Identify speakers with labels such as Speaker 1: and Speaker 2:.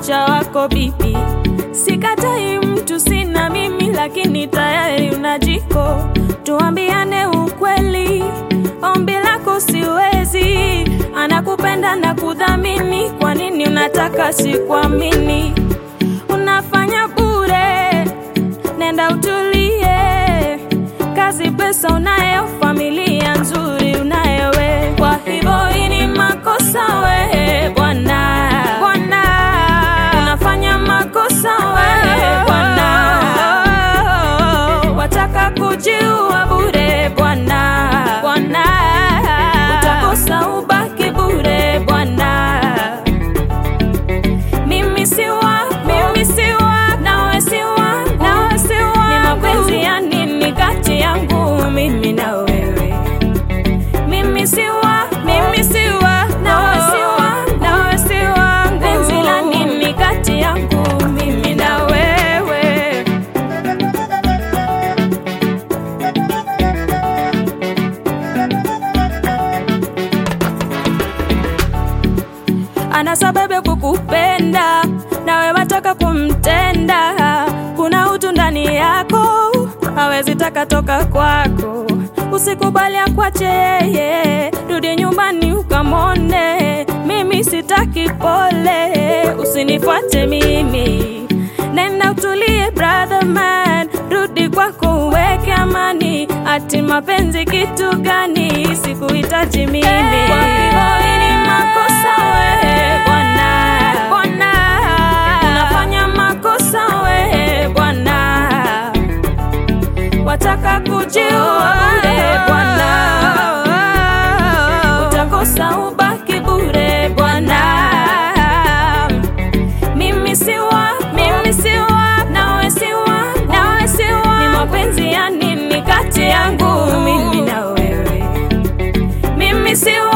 Speaker 1: pacha wako bibi. Sikatai mtu sina mimi, lakini tayari una jiko. Tuambiane ukweli, ombi lako siwezi. Anakupenda na kudhamini, kwa nini unataka sikuamini? Unafanya bure, nenda utulie. Kazi, pesa unayo, familia nzuri unayo we. Kwa hivyo hii ni makosa we bwana, bwana, unafanya makosa we bwana, wataka kujiua bure bwana, bwana, utakosa ubaki bure bwana. Mimi si wa, mimi si wa, nawe si wa, nawe si wa. Ni mapenzi ya nini kati yangu mimi na wewe? Mimi si wa, mimi si wa, nawe si wa, nawe si wangu. Penzi la nini kati yangu mimi na wewe? ana sababu ya kukupenda, nawe wataka kumtenda. Kuna utu ndani yako, hawezi taka toka kwako. Usikubali akwache yeye, rudi nyumbani ukamone. Mimi sitaki pole, usinifuate mimi. Nenda utulie brother man, rudi kwako uweke amani. Ati mapenzi kitu gani? Sikuhitaji mimi. Kwa hivyo hii ni makosa we bwana, bwana, unafanya makosa we bwana, wataka kujiua bure bwana, utakosa ubaki bure bwana. Mimi si wa, mimi si wa, nawe si wa, nawe si wa. Ni mapenzi ya nini kati yangu mimi na wewe? Mimi si wa